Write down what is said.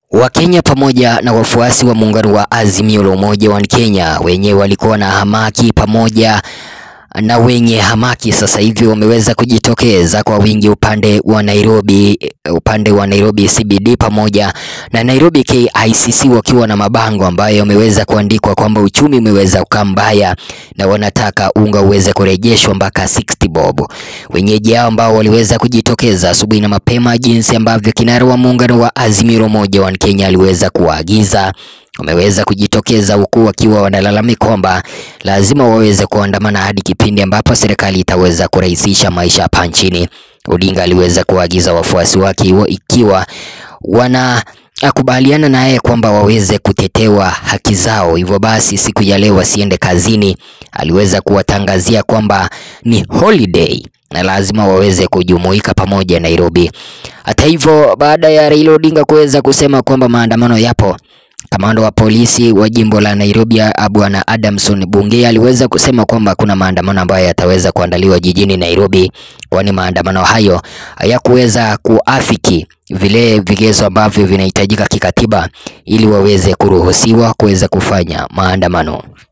Wakenya pamoja na wafuasi wa muungano wa Azimio la Umoja wa Kenya wenyewe walikuwa na hamaki pamoja na wenye hamaki sasa hivi wameweza kujitokeza kwa wingi upande wa Nairobi, upande wa Nairobi CBD pamoja na Nairobi KICC wakiwa na mabango ambayo yameweza kuandikwa kwamba uchumi umeweza kukaa mbaya na wanataka unga uweze kurejeshwa mpaka 60 bob. Wenyeji hao ambao waliweza kujitokeza asubuhi na mapema, jinsi ambavyo kinara wa muungano wa Azimio la Umoja wa Kenya aliweza kuwaagiza wameweza kujitokeza huku wakiwa wanalalamika kwamba lazima waweze kuandamana hadi kipindi ambapo serikali itaweza kurahisisha maisha hapa nchini. Odinga aliweza kuagiza wafuasi wake ikiwa wanakubaliana naye kwamba waweze kutetewa haki zao, hivyo basi siku ya leo wasiende kazini. Aliweza kuwatangazia kwamba ni holiday na lazima waweze kujumuika pamoja Nairobi. Hata hivyo, baada ya Raila Odinga kuweza kusema kwamba maandamano yapo Kamanda wa polisi wa jimbo la Nairobi Bwana Adamson Bungei aliweza kusema kwamba kuna maandamano ambayo yataweza kuandaliwa jijini Nairobi, kwani maandamano hayo hayakuweza kuafiki vile vigezo ambavyo vinahitajika kikatiba ili waweze kuruhusiwa kuweza kufanya maandamano.